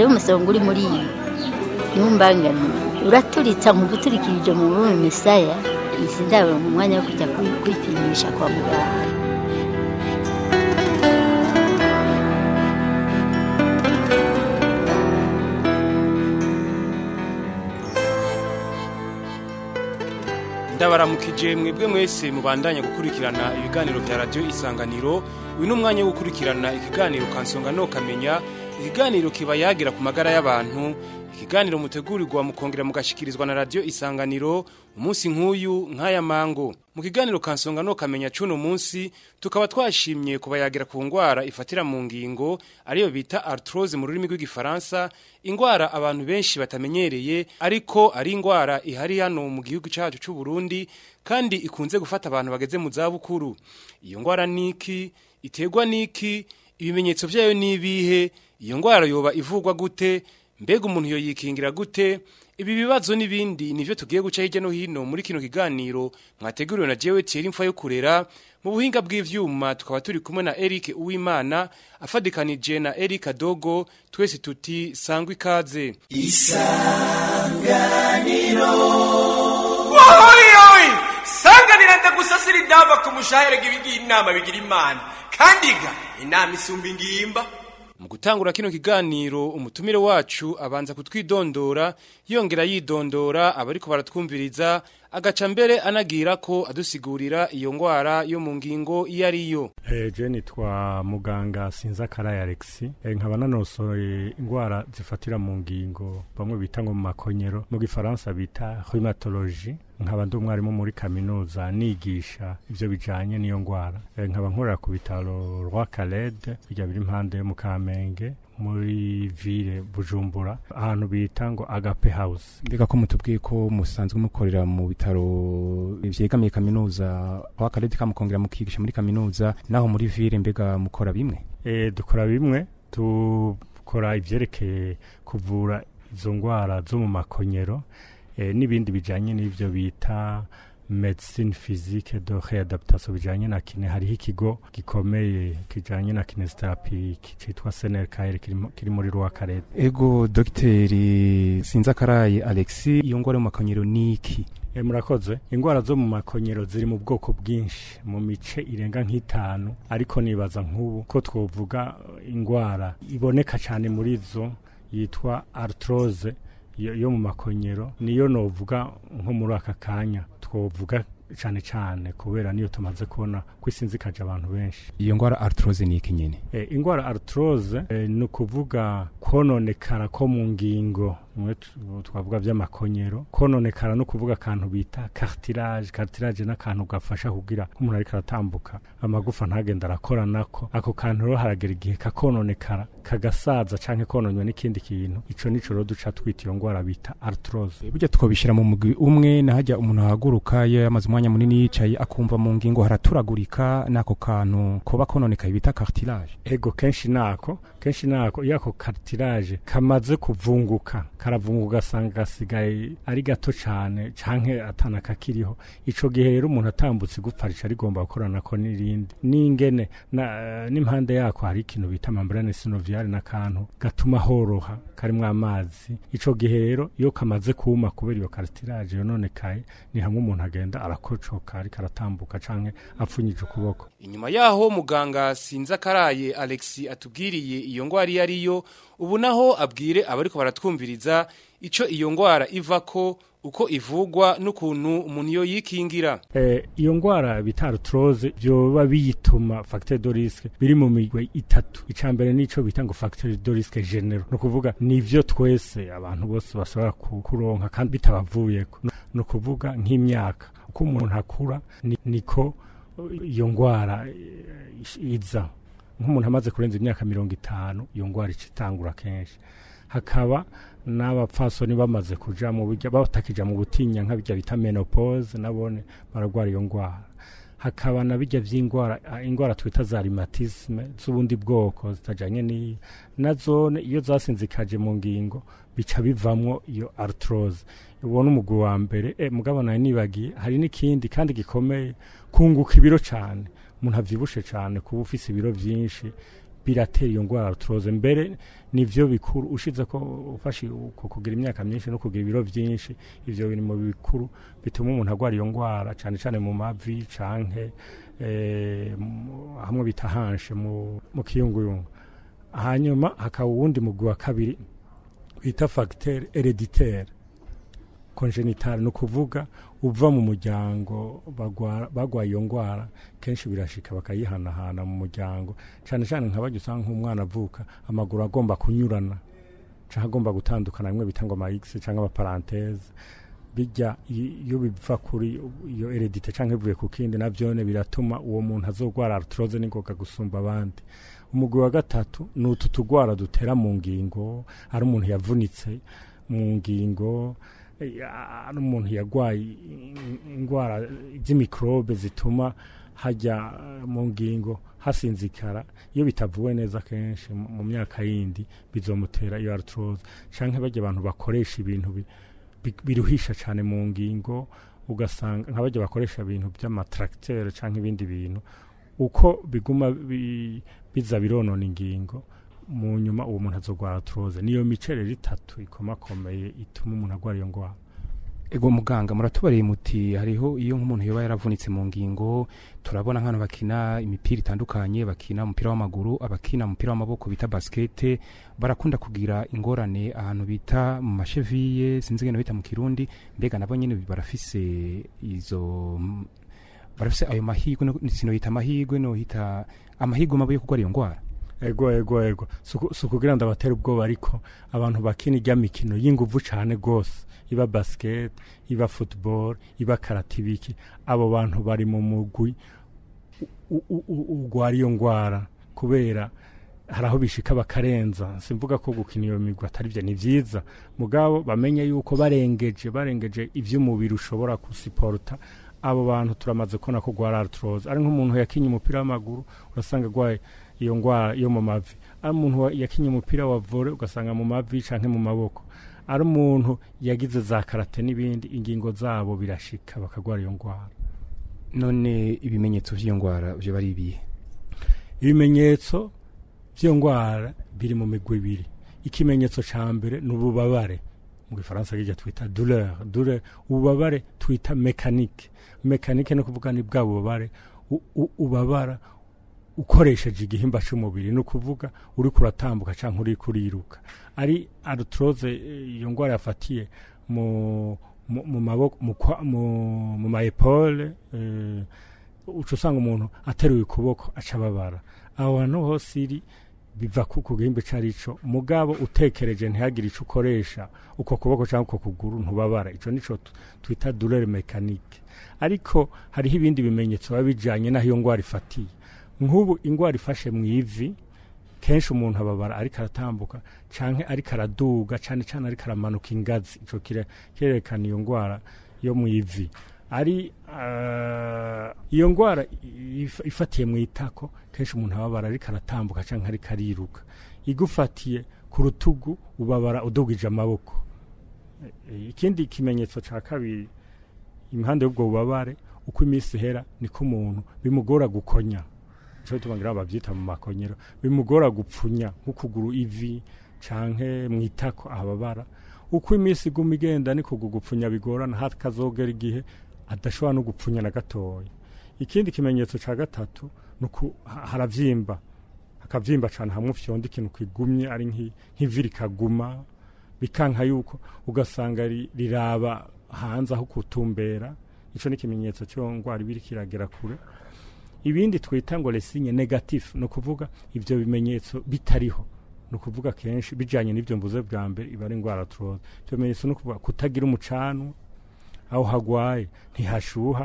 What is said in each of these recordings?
hariho umusonga uri muri iyi ntumbangane uraturitsa nkuguturikirije mu bume misaya izi ndabona mu mwanya wo kujya kwi- kwipimisha kwa muganga ndabaramukije mwebwe mwese mubandanya gukurikirana ibiganiro vya radio isanganiro uyu ni umwanya wo gukurikirana ikiganiro kansonga no kamenya ikiganiro kiba yagira ku magara y'abantu ikiganiro mutegurirwa mukongera mugashikirizwa na radio isanganiro umunsi nk'uyu nk'aya mango mu kiganiro kansonga no kamenya cuno munsi tukaba twashimye kubayagira ku ngwara ifatira mu ngingo ariyo bita arthrose mu rurimi rw'igifaransa ingwara abantu benshi batamenyereye ariko ari ingwara ihari hano mu gihugu cyacu cy'u Burundi kandi ikunze gufata abantu bageze mu za bukuru iyo ngwara niki iterwa niki ibimenyetso byayo nibihe iyo ngwara yoba ivugwa gute mbega umuntu yoyikingira gute ibi bibazo n'ibindi nivyo tugiye guca hirya no hino muri kino kiganiro mwateguriwe na jewe Thierry Mfa yo kurera mu buhinga bw'ivyuma tukaba turi kumwe na Eric Uwimana afadikanije na Eric Adogo twese tuti sangwa ikaze wohoyoyi sanganira ndagusasira indava ku mushahere gibigira inama bigira imana kandi ga inama isumba ingimba mu gutangura kino kiganiro umutumire wacu abanza kutwidondora yongera yidondora abariko baratwumviriza agaca mbere anagira ko adusigurira iyo ngwara yo mu ngingo iyo ariyo Eh, je nitwa muganga sinza karaya Alexi eh, nkaba nanosoye ingwara zifatira mu ngingo bamwe bita ngo mu makonyero mu gifaransa bita rhumatologie nkaba ndi umwarimu muri kaminuza nigisha ivyo bijanye n'iyo ngwara eh, nkaba nkorera ku bitaro Roi Caled bijya biri impande yo mu Kamenge muri ville Bujumbura ahantu bita ngo Agape House mbega ko mutubwiye ko musanzwe mukorera mu bitaro vyegamiye kaminuza aho akarere kamukongera mukigisha muri kaminuza naho muri ville mbega mukora bimwe E, dukora bimwe dukora ivyerekeye kuvura izo ngwara zo mu makonyero e, n'ibindi bijanye n'ivyo bita medicine physique de réadaptation bijanye na kine hariho ikigo gikomeye kijanye na kinesiotherapy citwa SNRKR kiri mu- kiri muri Rwakarete ego dogiteri sinzakaraye alexi iyo ngwara yo mu makonyero niki E, murakoze ingwara zo mu makonyero ziri mu bwoko bwinshi mu mice irenga nk'itanu ariko nibaza nk'ubu ko twovuga eh, ingwara iboneka cyane muri zo yitwa arthrose yo, yo mu makonyero niyo novuga nko muri aka kanya twovuga cyane cyane kubera niyo tumaze kubona ko isinzikaje abantu benshi iyo ngwara arthrose niki nyene E, ingwara arthrose e, ni ukuvuga kononekara ko mu ngingo mwe tu- twavuga by'amakonyero kononekara no kuvuga akantu bita cartilage cartilage n'akantu gafasha kugira nk'umuntu ariko aratambuka amagufa ntagenda arakora nako ako kantu rero haragera igihe kakononekara kagasaza canke kononywa n'ikindi kintu ico nico rero duca twita iyo ngwara bita arthrose burya twobishira mu mugwi umwe nahajya umuntu ahaguruka iyo yamaze umwanya munini yicaye akumva mu ngingo haraturagurika n'ako kantu koba kononekaye bita cartilage ego kenshi nako kenshi nako iyo ako cartilage kamaze kuvunguka karavunguka ugasanga gasigaye ari gato cane canke atana kakiriho ico gihe rero umuntu atambutse igupfa rica rigomba gukoranako n'irindi n'ingene na- n'impande yako hari ikintu bita membrane synoviale n'akantu gatuma horoha karimwo amazi ico gihe rero iyo kamaze kuma kubera iyo cartilage yononekaye ni hamwe umuntu agenda arakocoka ariko aratambuka canke apfunyije ukuboko inyuma yaho muganga sinza karaye Alexi atubwiriye iyo ngwara iyo ariyo ubu naho abwire abariko baratwumviriza ico iyo ngwara ivako uko ivugwa n'ukuntu umuntu yo yikingira Eh, iyo ngwara bita arthrose vyoba biyituma facteur de risque biri mu migwe itatu icambere nico bita ngo facteur de risque general no kuvuga nivyo twese abantu bose bashobora ku- kuronka kandi bitabavuyeko no kuvuga nk'imyaka uko umuntu akura ni- niko iyo ngwara eh, iza nk'umuntu amaze kurenza imyaka mirongo itanu iyo ngwara ica itangura kenshi hakaba n'abapfasoni bamaze kuja mu burya batakija mu butinya nka bijya bita menopause nabone baragwara iyo ngwara hakaba na bijya vy'ingwara ah, ingwara twita za rhumatisme z'ubundi bwoko zitajanye n'iyi nazone iyo zasinzikaje mu ngingo bica bivamwo iyo arthrose ubona umugwi wa mbere eh, mugabo nawe nibagiye hari n'ikindi kandi gikomeye kunguka ibiro cane umuntu avyibushe cane kuba ufise ibiro vyinshi biratera iyo ndwara arthrose mbere nivyo bikuru ushize ko ufashe uko kugira imyaka myinshi no kugira ibiro byinshi ivyo biri mu bikuru bituma umuntu agwara iyo ndwara cyane cyane mu mavi canke eh, mu- hamwe bita hanshe mu, mu kiyunguyungu hanyuma hakaba uwundi mugwi wa kabiri bita facteur hereditaire congenital ni ukuvuga uva mu muryango bagwara- bagwaye iyo ndwara kenshi birashika bakayihanahana mu muryango cyane cyane nka bajya usanga nk'umwana avuka amaguru agomba kunyurana cyangwa agomba gutandukana bimwe bita ngo ama X cyangwa amaparanteze bijya i- iyo biva kuri iyo heredite cyangwa bivuye ku kindi navyone biratuma uwo muntu azogwara arthrose n'ingoga gusumba abandi umugwi wa gatatu ni utu tugwara dutera mu ngingo ari umuntu yavunitse mu ngingo eh, ari umuntu yagwaye indwara z'imikrobe zituma hajya eh, mu ngingo hasinzikara iyo bitavuwe neza kenshi mu mu myaka yindi bizomutera iyo arthrose canke bajya abantu bakoresha ibintu bi- bi- biruhisha cyane mu ngingo ugasanga nka bajya bakoresha ibintu by'amatracteur canke ibindi bintu uko biguma bi- biza bironona ingingo mu nyuma uwo muntu azogwara arthrose niyo mice rero itatu ikomakomeye ituma umuntu agwara iyo ndwara ego muganga muratubariye muti hariho iyo nk'umuntu yoba yaravunitse mu ngingo turabona nk'abantu bakina imipira itandukanye bakina umupira w'amaguru abakina umupira w'amaboko bita basikete barakunda kugira ingorane ahantu bita mu masheviye sinzi ngene bita mu kirundi mbega nabo nyene barafise izo barafise ayo mahigwe no- sinoyita amahigwe nohita amahigwe mabi yo kurwara iyo ndwara ego ego ego Suku- si ukugira ngo abatera ubwoba ariko abantu bakina ijya mikino y'inguvu cyane rwose iba basket iba football iba karate ibiki abo bantu bari mu mugwi u- u- u- urwara iyo ndwara kubera hari aho bishika bakarenza simvuga ko gukina iyo migwi atari byo ni byiza mugabo bamenye yuko barengeje barengeje iby'umubiri ushobora gusiporta abo bantu turamaze kubona ko rwara arthrose ari nk'umuntu yakinye umupira w'amaguru urasanga agwaye iyo ndwara yo mu mavi ari umuntu wa- yakinye umupira wa vore ugasanga mu mavi canke mu maboko ari umuntu yagize za karate n'ibindi ingingo zabo birashika bakagwara iyo ndwara none ibimenyetso vy'iyo ndwara vyo bari ibihe ibimenyetso by'iyo ndwara biri mu migwi ibiri ikimenyetso ca mbere ni ububabare mu gifaransa kijya twita douleur douleur ububabare twita mécanique mécanique ni ukuvuga ni bwa bubabare u- u- ubabara ukoresheje igihimba cy'umubiri ni ukuvuga uri kuratambuka cyangwa uri kuriruka ari arthrose eh, iyo ndwara yafatiye mu mu mu maboko mu kwa- mu- mu ma epole eh, uca usanga umuntu ateruye ukuboko aca ababara aho hantu hose iri biva ku ku gihimba icyo ari cyo mugabo utekereje ntihagire icyo ukoresha uko kuboko cyangwa uko kuguru ntubabara icyo nicyo tu- twita douleur mécanique ariko hariho ibindi bimenyetso biba bijyanye n'aho iyo ndwara ifatiye nk'ubu indwara ifashe mu ivi kenshi umuntu ababara ariko aratambuka cyangwa ariko araduga cyane cyane ariko aramanuka ingazi icyo kire- kirerekana iyo ndwara yo mu ivi ari ah, iyo ndwara if- ifatiye mu itako kenshi umuntu ababara ariko aratambuka cyangwa ariko ariruka igufatiye ku rutugu ubabara udugije amaboko E, ikindi kimenyetso cya kabiri impande y'ubwo bubabare uko iminsi ihera niko umuntu bimugora gukonya icyo tubangira babyita mu makonyero bimugora gupfunya nk'ukuguru ivi canke mu itako ahababara uko iminsi iguma igenda niko gupfunya bigorana hakazogera igihe adashobora no gupfunya na gatoya ikindi kimenyetso cya gatatu ni uku ha- haravyimba hakavyimba cane hamwe ufyonda ikintu kigumye ari nk'i- nk'ivi rikaguma bikanka yuko ugasanga ri- riraba hanze aho kutumbera ico ni ikimenyetso cyo ngwara ibiri kiragera kure ibindi twita ngo lesinye negatif ni ukuvuga ivyo bimenyetso bitariho ni ukuvuga kenshi bijanye n'ivyo mvuze bwa mbere iba ari indwara turoza ivyo bimenyetso ni ukuvuga kutagira umucanwa aho hagwaye ntihashuha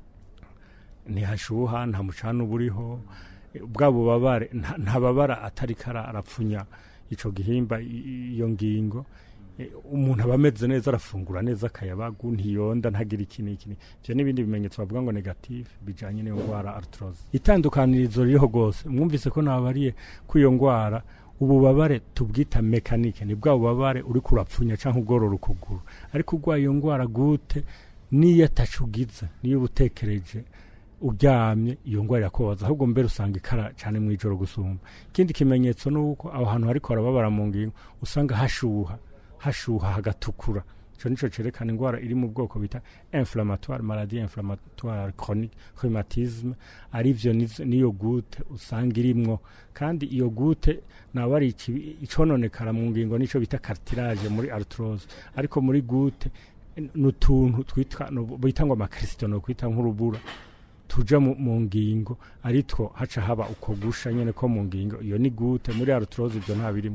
ntihashuha nta mucana uba uriho bwa bubabare nta- ntababara atari kara arapfunya ico gihimba i- i- iyo ngingo Eh, umuntu aba ameze neza arafungura neza akayabagu ntiyonda ntagira iki n'iki ni- ivyo n'ibindi bimenyetso bavuga ngo negative bijanye n'iyo ndwara arthrose itandukanirizo ririho rwose mwumvise ko nabariye ko iyo ndwara ububabare tubwita mekanike ni bwa bubabare uri kurapfunya canke ugorora ukuguru ariko urwaye iyo ndwara gute niyo atacugize niyo uba utekereje uryamye iyo ngwara irakubabaza ahubwo mbere usanga ikara cyane mu ijoro gusumba ikindi kimenyetso ni uko aho hantu hariko harababara mu ngingo usanga hashuha hashuha hagatukura ico nico cerekana ingwara iri mu bwoko bita inflammatoire maladie inflammatoire chronique rhumatisme arivyo nizo- niyo gute usanga irimwo kandi iyo gute nawe ari ikibi- icononekara mu ngingo nico bita cartilage muri arthrose ariko muri gute n'utuntu twitwa no- bita ngo amakristo no kwita nk'urubura tuja mu, mu ngingo aritwo haca haba uko gusha nyene ko mu ngingo iyo ni gute muri arthrose ibyo nta birimo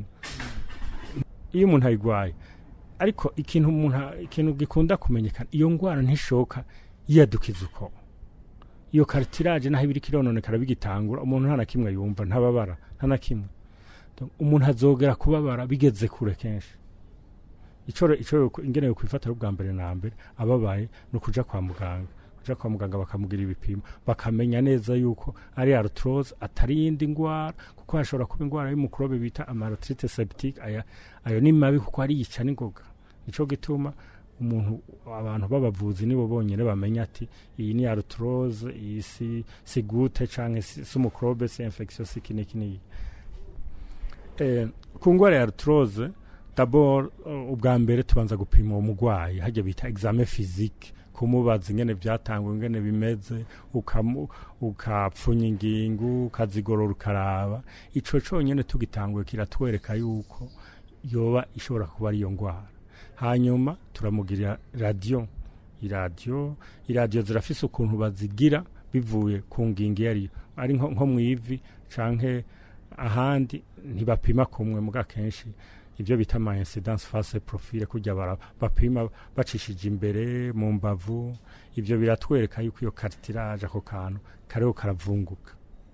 iyo umuntu ayigwaye ariko ikintu umuntu ikintu gikunda kumenyekana iyo ngwara ntishoka yiyadukiza uko iyo cartilage naho ibiri kirononekara bigitangura umuntu nta na kimwe yumva ntababara nta na kimwe Donc, umuntu azogera kubabara bigeze kure kenshi ico ico ingene kwifata ubwa mbere na mbere ababaye no kuja kwa muganga kuja kwa muganga bakamugira ibipimo bakamenya neza yuko ari arthrose atari yindi ngwara kuko hashobora kuba ingwara y'umukorobe bita amarthritis septique aya ayo ni mabi kuko ari yica n'ingoga nico gituma umuntu abantu b'abavuzi nibo bonyene bamenya ati iyi ni arthrose iyi si si gute canke si si umukorobe si infection si kine kine eh ku ngwara ya arthrose d'abord uh, ubwa mbere tubanza gupima uwo mugwayi hajya bita examen physique kumubaza ingene vyatangwa ingene bimeze ukamu- ukapfunya ingingo ukazigorora ukaraba ico conyene tugitanguye kiratwereka yuko yoba ishobora kuba ariyo ngwara hanyuma turamugirira radio iradiyo iradiyo zirafise ukuntu bazigira bivuye ku ngingo iyo ariyo ari nko nko mu ivi canke ahandi ntibapima kumwe muga kenshi ibyo bita ama incidence face profile kujya bara bapima bacishije imbere mu mbavu ibyo biratwereka yuko iyo cartilage ako kantu kariho karavunguka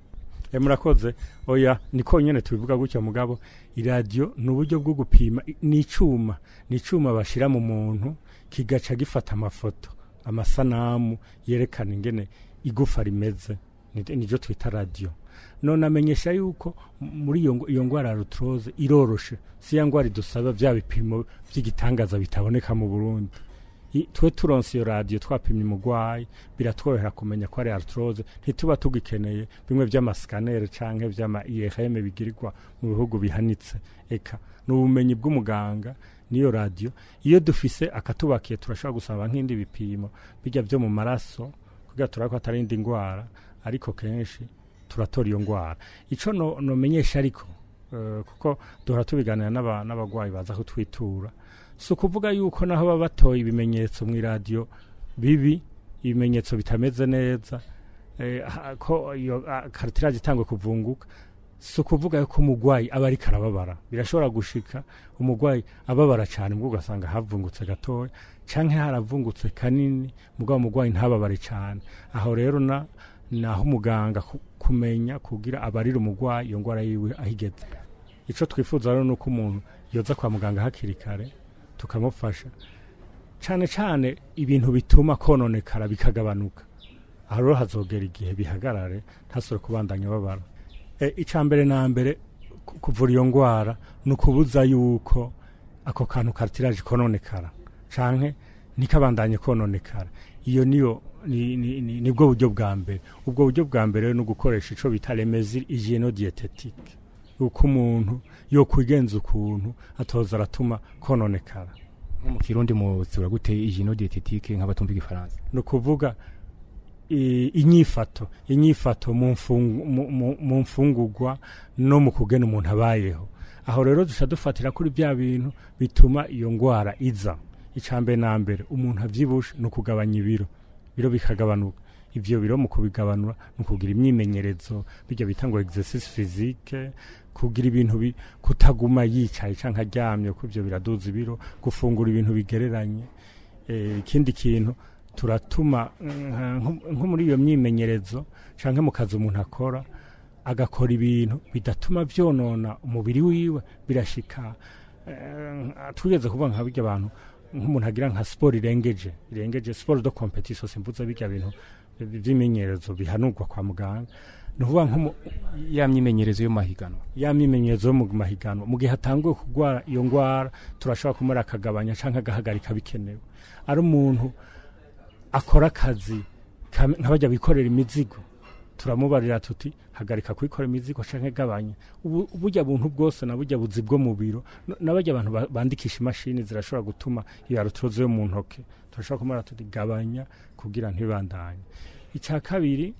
e murakoze oya niko nyene tubivuga gutya mugabo iradiyo ni uburyo bwo gupima i- ni icuma ni icuma bashira mu muntu kigaca gifata amafoto amasanamu yerekana ingene igufa rimeze Ni- nivyo twita radiyo none amenyesha yuko m- muri iyo ngo- iyo ngwara ya rutroze iroroshe si ya ngwara idusaba vya bipimo vy'igitangaza bitaboneka mu burundi I- twe turonse iyo radiyo twapimye umugwayi biratworohera kumenya ko ari arthrose ntituba tugikeneye bimwe vy'amasikanere canke vy'ama IRM bigirirwa mu bihugu bihanitse eka ni ubumenyi bw'umuganga niyo radiyo iyo dufise akatubakiye turashobora gusaba nk'indi bipimo bijya vyo mu maraso kugira turaba ko atari indi ngwara ariko kenshi turatora iyo ngwara ico no, nomenyesha ariko uh, kuko duhora tubiganira n'aba- n'abagwayi baza kutwitura si ukuvuga yuko naho baba batoye ibimenyetso mu iradiyo bibi ibimenyetso bitameze neza eh, ha- ko iyo karitiraje itangwe kuvunguka si ukuvuga yuko umugwayi aba ariko arababara birashobora gushika umugwayi ababara cyane mbwo ugasanga havungutse gatoya canke haravungutse kanini mugabo umugwayi ntababare cyane aho rero na naho umuganga ku- kumenya kugira abarire umugwayi iyo ngwara yiwe ahigeze ico twifuza rero nuko umuntu yoza kwa muganga hakiri kare tukamufasha cane cane ibintu bituma kononekara bikagabanuka aho rero hazogera igihe bihagarare ntasore kubandanya babara e, ica mbere na mbere ku- kuvura iyo ngwara ni ukubuza yuko ako kantu karitiraje kononekara canke ntikabandanye kononekara iyo niyo ni- ni- ni- nibwo buryo bwa mbere ubwo buryo bwa mbere rero ni ugukoresha ico bita remezir hygieno dietetique uko umuntu yo kwigenza ukuntu atoza aratuma kononekara nko mu kirundi muzura gute ijino dietetique nk'abatumva igifaransa ni ukuvuga i- inyifato inyifato mu mfungu- mu- mu- mu mfungurwa no mu kugena umuntu abayeho aho rero duca dufatira kuri bya bintu bituma iyo ngwara iza icambere na mbere umuntu avyibushe ni ukugabanya ibiro ibiro bikagabanuka ivyo biro mu kubigabanura ni ukugira imyimenyerezo bijya bita ngo exercice physique kugira ibintu bi, kutaguma yicaye canke aryamye kuko ivyo biraduza ibiro gufungura ibintu bigereranye eh, ikindi kintu turatuma nka- nko nko muri iyo myimenyerezo canke mu kazi umuntu akora agakora ibintu bidatuma vyonona umubiri wiwe birashika eh, twigeze kuvuga nka birya abantu nk'umuntu agira nka siporo irengeje irengeje siporo do competition simvuze birya bintu vy'imenyerezo bihanurwa kwa muganga ni ukuvuga nko mu- ya myimenyerezo yo mahiganwa ya myimenyerezo yo mu mahiganwa mu gihe hatanguye kurwara iyo ngwara turashobora kumara akagabanya canke agahagarika bikenewe ari umuntu akora akazi Nka- nk'abajya bikorera imizigo turamubarira tuti hagarika kwikorera imizigo canke gabanya ubu burya buntu bwose na burya buzi bwo mu biro n- n'abajya abantu ba- bandikisha imashini zirashobora gutuma iyo arutroze yo mu ntoke turashobora kumara tuti gabanya kugira ntibandanye icya kabiri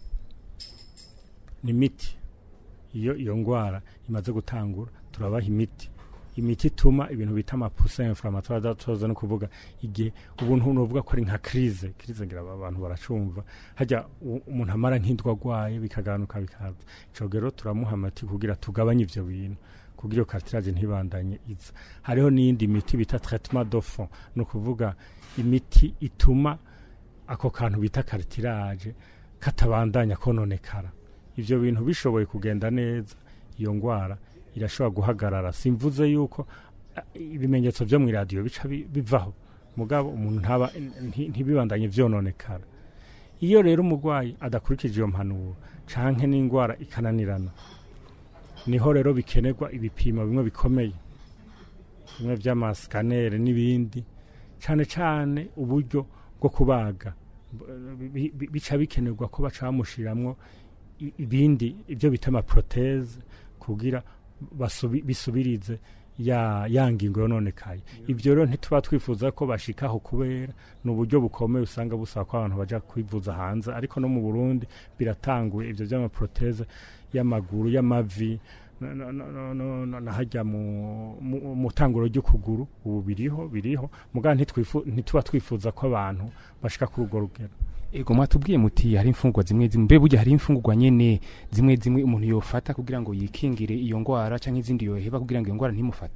ni imiti iyo iyo ngwara imaze gutangura turabaha imiti imiti ituma ibintu bita amapusa inflammatoire adatoza no kuvuga igihe ubuntu nuvuga ko ari nka crise crise ngira aba abantu baracumva hajya u- umuntu amara nk'indwa agwaye bikagabanuka bikaza ico rero turamuha amati kugira tugabanye ivyo bintu kugira iyo cartilage ntibandanye iza hariho n'iyindi miti bita traitement de fond no kuvuga imiti ituma ako kantu bita cartilage katabandanya kononekara ivyo bintu bishoboye kugenda neza iyo ngwara irashobora guhagarara simvuze yuko eh, ibimenyetso vyo mu radio bica bi- bivaho mugabo umuntu ntaba nti- ntibibandanye vyononekara iyo rero umurwayi adakurikije iyo mpanuro canke n'ingwara ikananirana niho rero bikenerwa ibipimo bimwe bikomeye bimwe vy'amasikanere n'ibindi cane cane uburyo bwo kubaga bi- bi- bica bikenerwa ko baca bamushiramwo i- ibindi ibyo bita amaproteze kugira basubi, bisubirize ya ya ngingo yononekaye ibyo rero ntituba twifuza ko bashikaho kubera ni uburyo bukomeye usanga busaba ko abantu baja kwivuza hanze ariko no mu Burundi biratanguye ibyo by'amaproteze y'amaguru y'amavi no- no- no- no- no- no- nahajya mu mu- mu tanguro ry'ukuguru ubu biriho biriho mugabo ntitwifu- ntituba twifuza ko abantu bashika kuri urwo rugero ego mwatubwiye muti hari imfungurwa zimwe zimwe mbe burya hari imfungurwa nyene zimwe zimwe umuntu yofata kugira ngo yikingire iyo ngwara canke izindi yoheba kugira ngo iyo ngwara ntimufate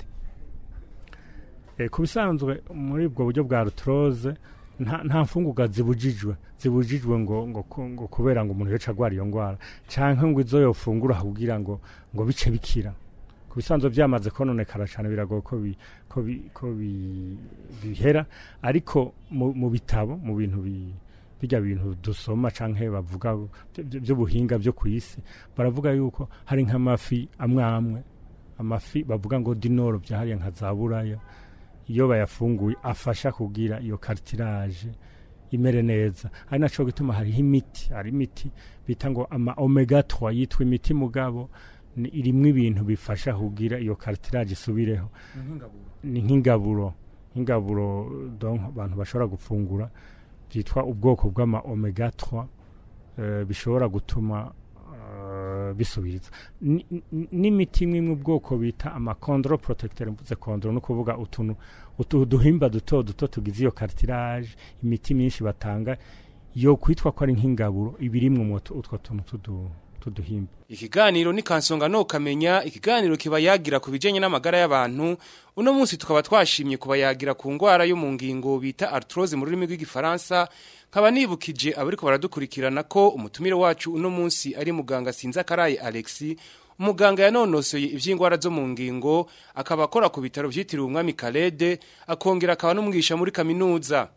Eh, ku bisanzwe muri ubwo buryo bwa rutroze nta nta mfungurwa zibujijwe zibujijwe ngo ngo ku- ngo kubera ngo umuntu yoca agwara iyo ngwara canke ngo izo yofungura kugira ngo ngo bice bikira ku bisanzwe byamaze kononekara cyane biragoye ko bi, ko bi, ko bi, bihera ariko mu, mu bitabo mu bintu bi bijya bintu dusoma canke bavuga by- by- by'ubuhinga byo ku isi baravuga yuko hari nk'amafi amwe amwe amafi bavuga ngo dinoro byahariye nka za buraya iyo bayafunguye afasha kugira iyo cartilage imere neza ari naco gituma hariho imiti hari imiti bita ngo ama omega 3 yitwa imiti mugabo ni- irimwo ibintu bifasha kugira iyo cartilage isubireho ni nk'ingaburo nk'ingaburo donc abantu bashobora gufungura byitwa ubwoko bw'ama omega 3 eh, bishobora gutuma eh, bisubiriza Ni- ni- n'imiti imwe mu bwoko bita amakondro protecteur mvuze kondro no kuvuga utuntu utu duhimba duto duto tugize iyo cartilage imiti myinshi batanga yo kwitwa ko ari nk'ingaburo ibirimwe mu tu- utwo tuntu tudu tuduhimba Ikiganiro ni kansonga no kamenya ikiganiro kiba yagira ku bijanye n'amagara y'abantu uno munsi tukaba twashimye kuba yagira ku ngwara yo mu ngingo bita arthrose mu rurimi rw'igifaransa nkaba nibukije abariko baradukurikirana ko umutumire wacu uno munsi ari muganga Sinza Karaye Alexi umuganga yanonosoye ivy'ingwara zo mu ngingo akaba akora ku bitaro vyitiriwe umwami Kalede akongera akaba n'umwigisha muri kaminuza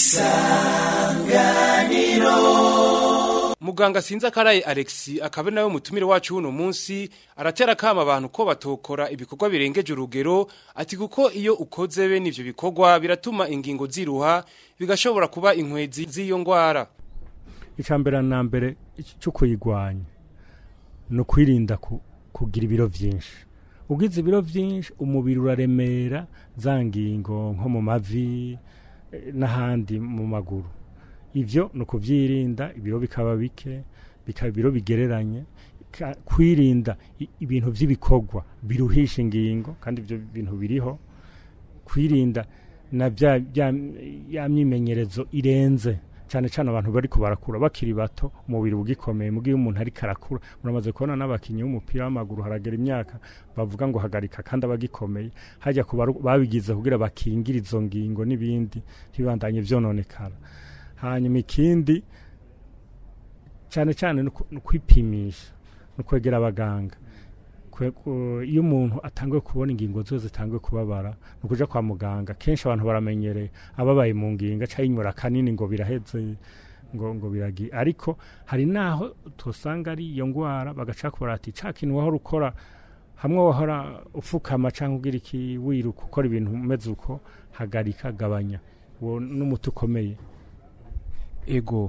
Muganga sinza karaye Alexi akabe nawe mutumire wacu uno munsi aratera kama abantu ko batokora ibikorwa birengeje urugero ati kuko iyo ukoze bene ivyo bikorwa biratuma ingingo ziruha bigashobora kuba inkwezi z'iyo ngwara icambere na mbere cyo kuyigwanya no kwirinda ku, kugira ibiro vyinshi ugize ibiro vyinshi umubiri uraremera za ngingo nko mu mavi eh, n'ahandi mu maguru ivyo ni ukuvyirinda ibiro bikaba bike bikaba ibiro bigereranye ka- kwirinda i- ibintu vy'ibikorwa biruhisha ingingo kandi ivyo bintu biriho kwirinda na bya bya ya myimenyerezo irenze cyane cyane abantu bariko barakura bakiri bato umubiri ugikomeye mugiye umuntu ariko arakura muramaze kubona n'abakinyi b'umupira w'amaguru haragera imyaka bavuga ngo hagarika kandi abagikomeye hajya ku baru- babigize kugira bakingire izo ngingo n'ibindi ntibandanye vyononekara hanyuma ikindi cyane cyane ni uku- ni ukwipimisha ni ukwegera abaganga Kwe- ku- iyo umuntu atanguye kubona ingingo zose zitanguye kubabara ni ukuja kwa muganga kenshi abantu baramenyereye ababaye mu ngingo aca yinyura kanini ngo biraheze ngo ngo biragi ariko hari naho tusanga ari iyo ngwara bagaca kubara ati ca kintu wahora ukora hamwe wahora ufukama cyangwa ugira iki wiruka ukora ibintu umeze uko hagarika gabanya uwo n'umuti ukomeye ego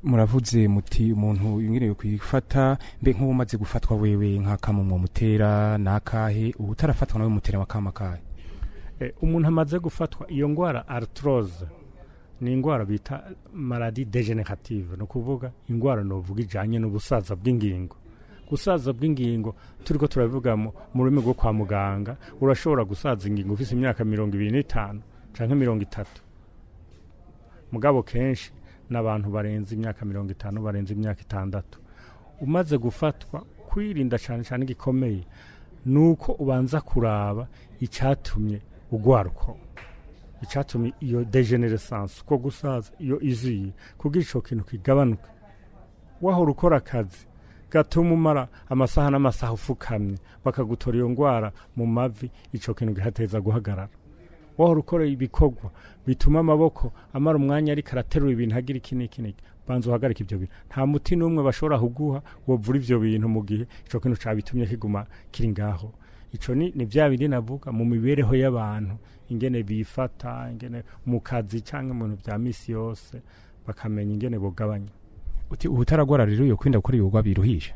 muravuze muti umuntu yongereye kwifata mbe nk'ubu umaze gufatwa wewe nk'akamumwo mutera nakahe ubu utarafatwa nawe mutera wakama kahe Eh, umuntu amaze gufatwa iyo ndwara arthrose ni indwara bita maladie degenerative ni ukuvuga indwara novuga ijanye n'ubusaza bw'ingingo gusaza bw'ingingo turiko turabivuga mu mu rurimi rwo kwa muganga urashobora gusaza ingingo ufise imyaka mirongo ibiri n'itanu canke mirongo itatu mugabo kenshi n'abantu barenze imyaka mirongo itanu barenze imyaka itandatu umaze gufatwa kwirinda cyane cyane igikomeye ni uko ubanza kuraba icyatumye ugwaruka icyatumye iyo degenerescence uko gusaza iyo iziye kugira ico kintu kigabanuke wahora ukora akazi gatuma umara amasaha n'amasaha ufukamye bakagutora iyo ndwara mu mavi ico kintu gihateza guhagarara wahora ukora ibikorwa bituma amaboko amara umwanya ariko araterura ibintu agira iki n'iki n'iki banza uhagarike ibyo bintu nta muti n'umwe bashobora kuguha wovura ivyo bintu mu gihe ico kintu cabitumye kiguma kiri ngaho ico ni, ni vya bindi navuga mu mibereho y'abantu ingene bifata ingene mu kazi canke mu bintu vya misi yose bakamenya ingene bogabanya uti ubu utaragwara rero yo kwirinda gukora ibikorwa biruhisha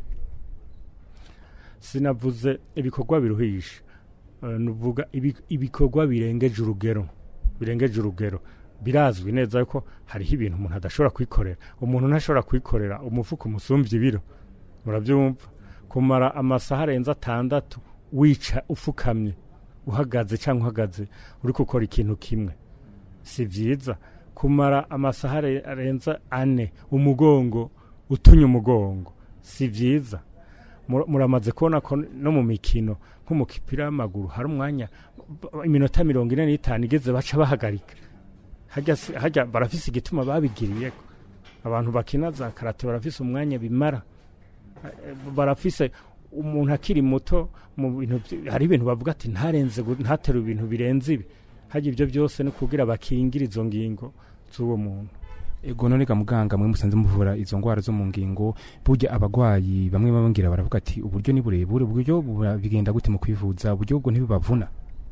sinavuze ibikorwa biruhisha Eh, nuvuga ibi- ibikorwa birengeje urugero birengeje urugero birazwi neza ko hariho ibintu umuntu adashobora kwikorera umuntu ntashobora kwikorera umufuka umusumbya ibiro murabyumva kumara amasaha arenze atandatu wica ufukamye uhagaze cyangwa uhagaze uri gukora ikintu kimwe si byiza kumara amasaha are- arenze ane umugongo utunye umugongo si byiza Mur- muramaze kubona ko no mu mikino nk'umupira w'amaguru hari umwanya b- iminota mirongo ine n'itanu igeze baca bahagarika hajya si- hajya barafise igituma babigiriye abantu bakina za karate barafise umwanya bimara Eh, barafise umuntu akiri muto mu bintu vy- hari ibintu bavuga ati ntarenze gu- ntaterure ibintu birenze ibi hajya ibyo byose no kugira bakingira izo ngingo z'uwo muntu ego none ga muganga mwe musanze muvura izo ngwara zo mu ngingo burya abagwayi bamwe bababwira baravuga ati uburyo ni burebure uburyo bura- bigenda gute mu kwivuza uburyo bwo ntibibavuna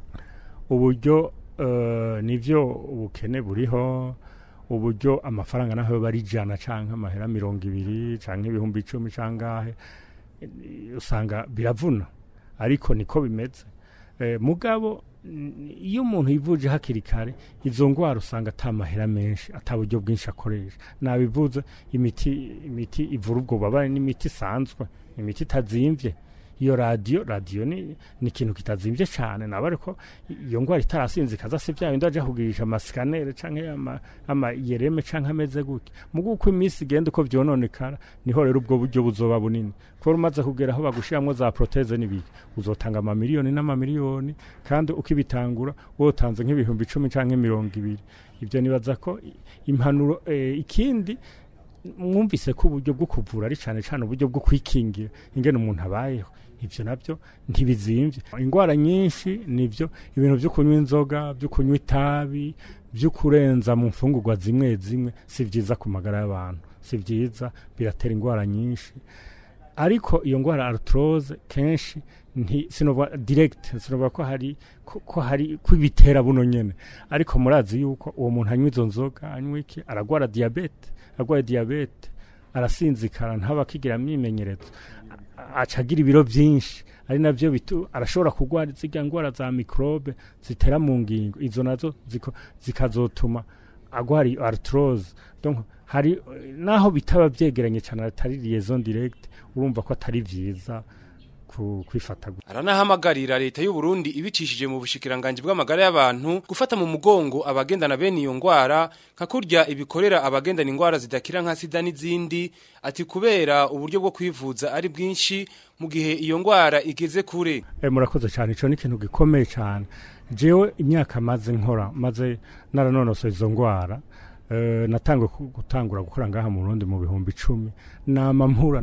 uburyo eh, nivyo ubukene buriho uburyo amafaranga naho bari ijana canke amahera mirongo ibiri canke ibihumbi icumi cangahe eh, usanga biravuna ariko niko bimeze eh, mugabo n- iyo umuntu yivuje hakiri kare izo ngwara usanga ata mahera menshi ata buryo bwinshi akoresha nabivuze imiti imiti ivura ubwo bubabare n'imiti isanzwe imiti itazimvye iyo radiyo radiyo ni ni ikintu kitazimvye cyane naba ariko iyo ndwara itarasinzikaza si bya bindi aja kugirisha amasikanere canke ama ama yereme canke ameze gutya mugo uko iminsi igenda uko vyononekara niho rero ubwo buryo buzoba bunini kuko umaze kugera aho bagushiramwo za proteze n'ibiki uzotanga amamiliyoni n'amamiliyoni kandi ukibitangura wotanze nk'ibihumbi icumi canke mirongo ibiri ibyo nibaza ko i- impanuro eh, ikindi mwumvise ko uburyo bwo kuvura ari cyane cyane uburyo bwo kwikingira ingene umuntu abayeho ibyo nabyo ntibizimvye indwara nyinshi nivyo ibintu byo kunywa inzoga byo kunywa itabi byo kurenza mu mfungurwa zimwe zimwe si vyiza ku magara y'abantu si vyiza biratera indwara nyinshi ariko iyo ndwara arthrose kenshi nti sinovuga direct sinovuga ko hari ko, ko hari ko ibitera buno nyene ariko murazi yuko uwo muntu anywa izo nzoga anywa iki aragwara diabete arwaye diabete arasinzikara ntaba akigira imyimenyerezo A- aca agira ibiro byinshi ari navyo bitu arashobora kurwara zirya ndwara za mikrobe zitera mu ngingo izo nazo ziko- zikazotuma agwara iyo arthrose donc hari eh, naho bitaba vyegeranye cyane atari liaison direct urumva ko atari vyiza ku- kwifata gutya. aranahamagarira leta y'u Burundi ibicishije mu bushikiranganje bw'amagara y'abantu gufata mu mugongo abagendana bene iyo ngwara nka kurya ibikorera abagendana ingwara zidakira nka sida n'izindi ati kubera uburyo bwo kwivuza ari bwinshi mu gihe iyo ngwara igeze kure Eh, murakoze cyane ico ni ikintu gikomeye cyane jewe imyaka maze nkora maze naranonosoye izo ngwara eh, natangwe ku- gutangura gukora ngaha mu Burundi mu bihumbi icumi nama mpura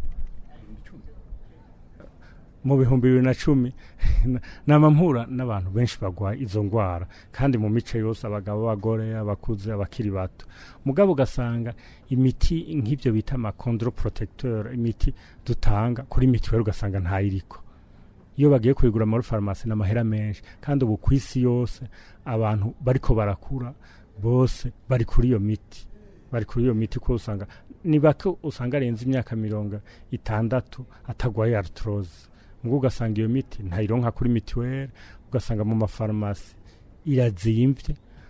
mu bihumbi bibiri na cumi nama mpura n'abantu benshi bagwaye izo ngwara kandi mu mice yose abagabo abagore abakuze abakiri bato mugabo ugasanga imiti nk'ibyo bita amakondro protecteur imiti dutanga kuri mituweli ugasanga ntayiriko iyo bagiye kuyigura muri farumasi n'amahera menshi kandi ubu ku isi yose abantu bariko barakura bose bari kuri iyo miti bari kuri iyo miti kuko usanga ni bake usanga arenze imyaka mirongo itandatu atagwaye arthrose ubwo ugasanga iyo miti ntayironka kuri mituweli ugasanga mu mafarumasi irazimvye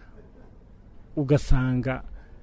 ugasanga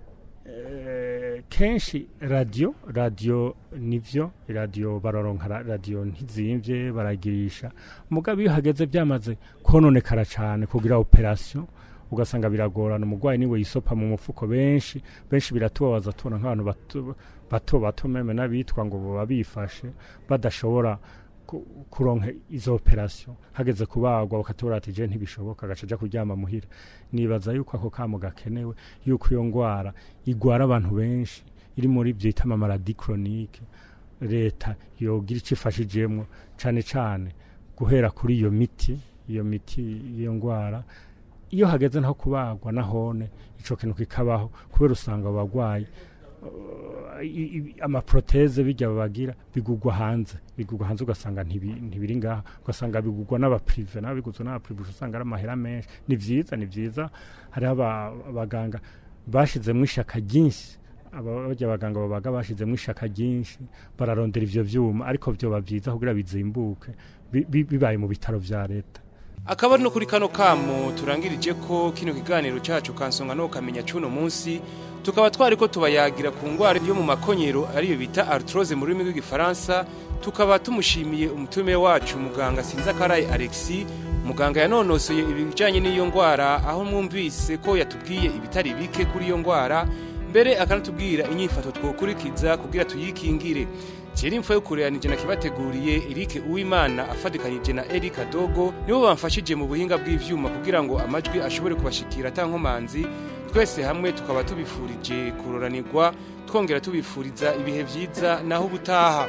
eh, kenshi radio radio nivyo radio bararonka ra- radio ntizimvye baragirisha mugabo iyo hageze byamaze kononekara cane kugira operation ugasanga biragorana umurwayi niwe yisopa mu mufuko benshi benshi biratubabaza tubona nk'abantu bato bato bato meme n'abitwa ngo baba bifashe badashobora ku- kuronka izo operation hageze kubagwa bakatubura ati je ntibishoboka agaca aja kuryama muhira nibaza yuko ako kamo gakenewe yuko iyo ngwara igwara abantu benshi iri muri byita amamaradi chronique leta yogira icyo ifashijemwo cane cane guhera kuri iyo miti iyo miti iyo ngwara iyo hageze nko kubagwa nahone ico kintu kikabaho kubera usanga abagwayi uh, i- i- amaproteze bijya babagira bigugwa hanze bigugwa hanze ugasanga ntibi- ntibiri ngaha ugasanga bigugwa n'abaprive n'abiguzwe n'abaprive usanga ari amahera menshi ni vyiza ni vyiza hariho aba- abaganga bashizemwo ishaka ryinshi abajya abaganga babaga bashizemwo ishaka ryinshi bararondera ivyo vyuma ariko vyoba vyiza kugira bizimbuke bi- bi- bibaye mu bitaro vya leta akaba ari no kuri kano kamo turangirije ko kino kiganiro cyacu kansonga no kamenya cuno munsi tukaba twari ko tubayagira ku ngwara yo mu makonyero ariyo bita arthrose mu rurimi rw'igifaransa tukaba tumushimiye umutume wacu muganga Sinzakaraye Alexis muganga yanonosoye ibijanye n'iyo ngwara aho mwumvise ko yatubwiye ibitari bike kuri iyo ngwara mbere akanatubwira inyifato twokurikiza kugira tuyikingire Chiri mfo yukureanije na kibateguriye Eric Uwimana afadikanije na Eric Adogo nibo bamfashije mu buhinga bw'ivyuma kugira ngo amajwi ashobore kubashikira tankomanzi twese hamwe tukaba tubifurije kuroranirwa twongera tubifuriza ibihe vyiza naho ubutaha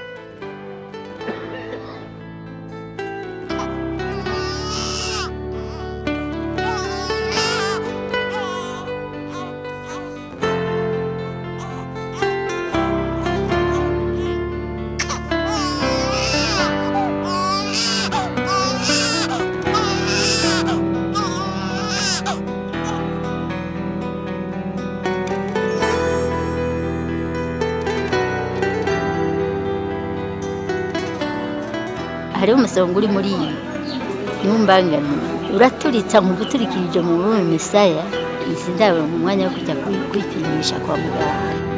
hariho umusonga uri muri iyi ntumbangane uraturitsa nkuguturikirije mu rurimi misaya izi ndabo mu mwanya wo kujya kwi- kwipimisha kwa muganga